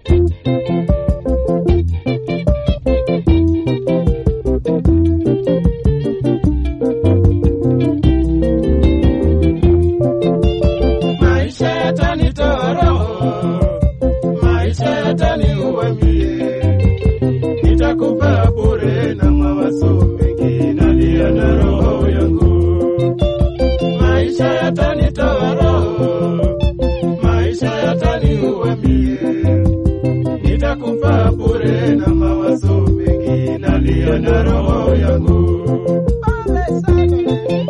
Maisha yatanitoa roho, maisha yataniua mie, nitakufa bure na mawazo mengi nalia na roho yangu. Maisha yatanitoa roho, maisha yataniua mie, nitakufa bure na mawazo mengi nalia na roho yangu. Pole sana.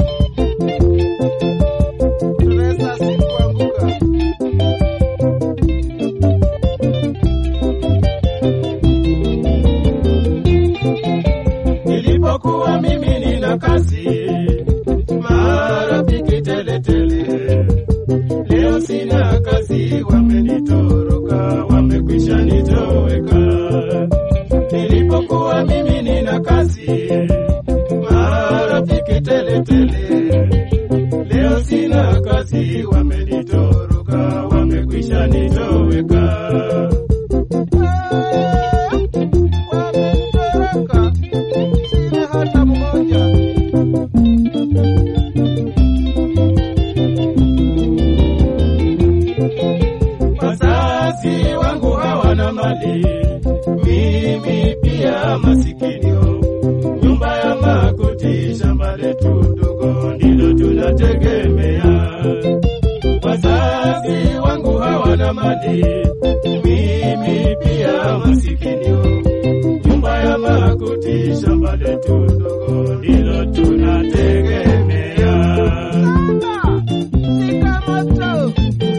Tunaweza sikuanguka. Nilipokuwa mimi nina kazi, marafiki teletele. Leo sina kazi, wamenitoroka, wamekwisha nitoweka. Nilipokuwa mimi nina kazi, marafiki teletele. Leo sina kazi, wamenitoroka, wamekwisha nitoweka. Wamenitoroka. Sina hata mmoja. Wazazi wangu hawana mali, mimi pia masikinio. Nyumba ya makuti, shamba letu ndogo ndilo tunategemea. Wazazi wangu hawana mali, mimi pia masikinio. Nyumba ya makuti, shamba letu ndogo ndilo tunategemea. Samba. Shika moto.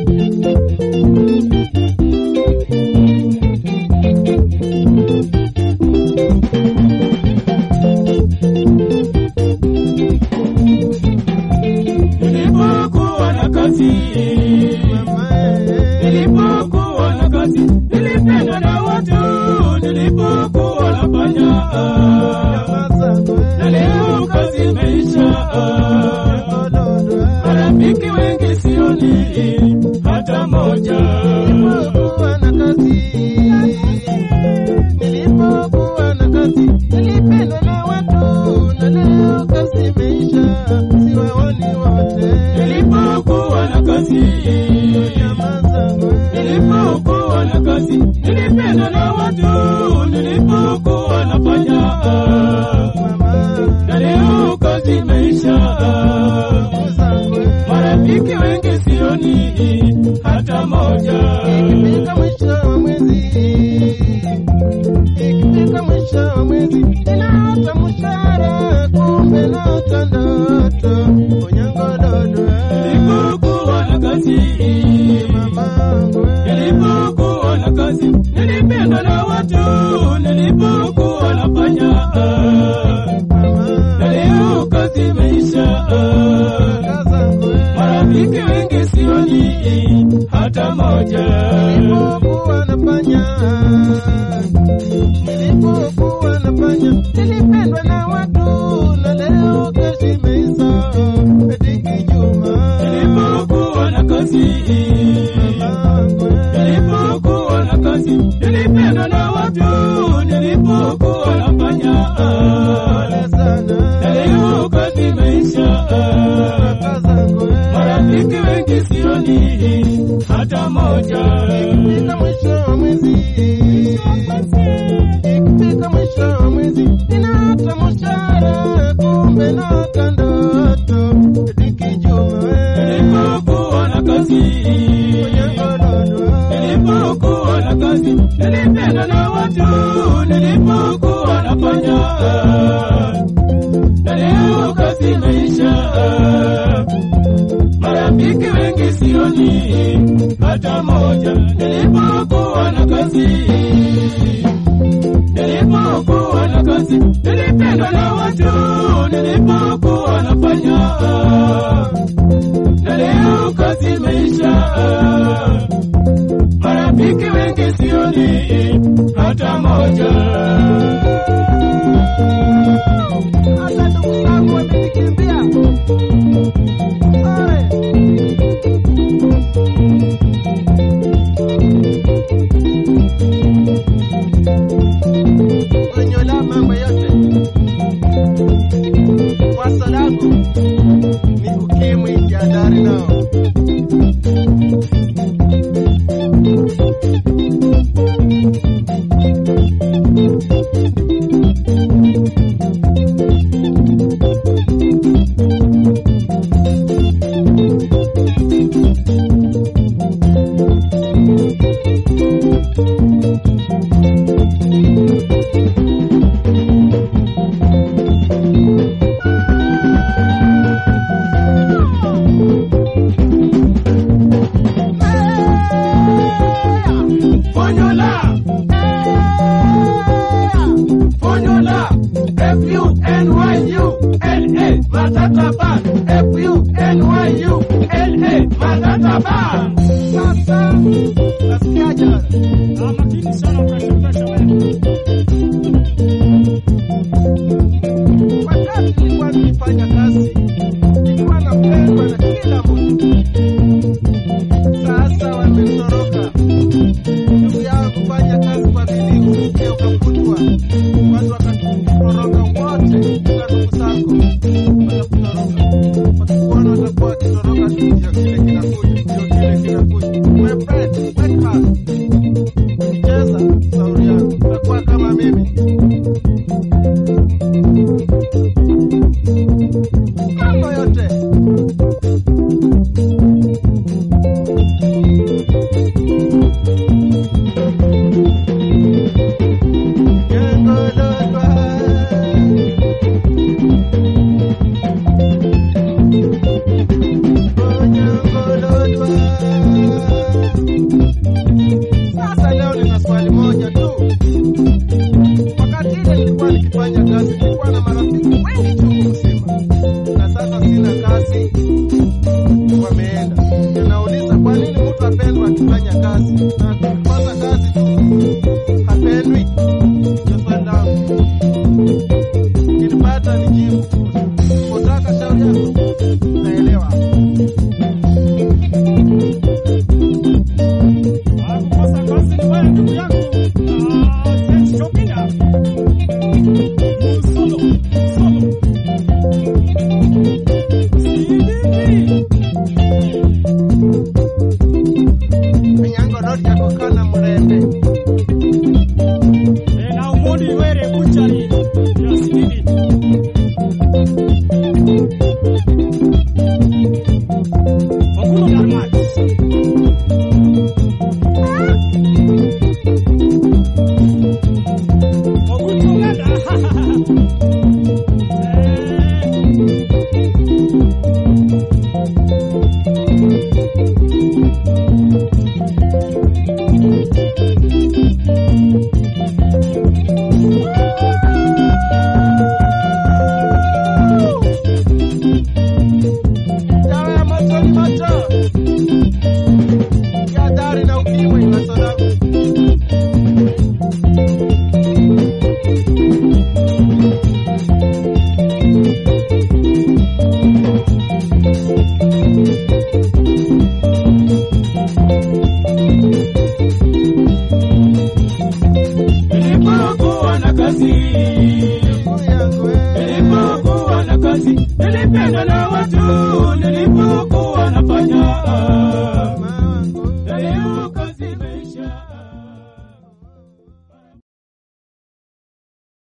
Nilipokuwa na kazi Mama, eh. Nilipokuwa na kazi nilipendwa na watu, nilipokuwa nafanya Nyamaza, na eh. leo kazi imeisha. Ododo, eh. Marafiki wengi sioni hata moja. Nilipokuwa na kazi, nilipokuwa na kazi, nilipendwa na watu, na leo kazi imeisha, siwaoni wote. Nilipokuwa na kazi Nyamaza, we. nilipokuwa na kazi nilipendwa na watu, nilipokuwa nafanya Mama, na leo kazi imeisha. nyamaza, we. Marafiki wengi sioni hata moja. Ikifika mwisho wa mwezi, ikifika mwisho wa mwezi, ninaota mshahara, kumbe naota ndoto. Onyangododo, eh. Nilipokuwa na kazi, Mamangu, eh. nilipokuwa na kazi, nilipendwa na watu, nilipokuwa nafanya na leo kazi imeisha. Marafiki wengi sioni hata moja. Nilipokuwa nafanya, nilipokuwa nafanya, nilipendwa na watu, na leo kesho imeisha, eti kijuma. Nilipokuwa na kazi Mamangu, eh. Nilipokuwa na kazi, nilipendwa na watu, nilipokuwa nafanya Pole sana, na leo kazi imeisha. kaka zangu, eh. Marafiki wengi sioni hata moja. Ikifika mwisho wa mwezi, ikifika mwisho wa mwezi, ninaota mshahara, kumbe naota ndoto, eti kijuma, eh. Nilipokuwa na kazi, nilipokuwa na kazi, nilipendwa na watu, nilipokuwa nafanya na leo kazi imeisha. Marafiki wengi sioni hata moja. Nilipokuwa na kazi, nilipokuwa na kazi, nilipendwa na watu, nilipokuwa nafanya na leo kazi imeisha. Marafiki wengi sioni hata moja. Hata ndugu zangu wamenikimbia. Oe. Formula. Formula. F-U-N-Y-U-L-A. Matata Bar. F-U-N-Y-U-L-A. Matata Bar. Sasa nasikiaje? Ah, makini sana pressure pressure wewe. Wakati nilikuwa nikifanya kazi, nilikuwa napendwa na kila mtu. Sasa wametoroka. Ndugu yangu kufanya kazi kwa bidii, usije ukakutwa. Watu wakatoroka wote, kila ndugu zako watakutoroka. Wakikuona watakuwa wakitoroka tu, ndio kile kinakuja, ndio kile kinakuja. My friend, wake up. Cheza sauri yako, utakuwa kama mimi. mambo yote Gengololwa. Gonyongololwa. Sasa leo nina swali moja tu. Wakati ile nilikuwa nikifanya kazi, nilikuwa na marafiki wengi chungu mzima, na sasa sina kazi, wameenda. Ninauliza, kwa nini mtu apendwa akifanya kazi na akikosa kazi tu hapendwi? Ndio swali langu. Ukilipata nijibu, usipotaka shauri yako, naelewa. Ah, kukosa kazi ni wewe ndugu yangu. Ah, Saint Chopina. Solo, solo. Sidini. Minyango rodi yako kana mrembe Eh, na umodi were kuchari. Ya sidini. Okuno Darmat. Okuchunganda. Eh, dawa ya moto ni moto ya dari na ukimwi inasoda Nilipokuwa na kazi. yangu eh. Nilipokuwa na kazi. Nilipendwa na watu.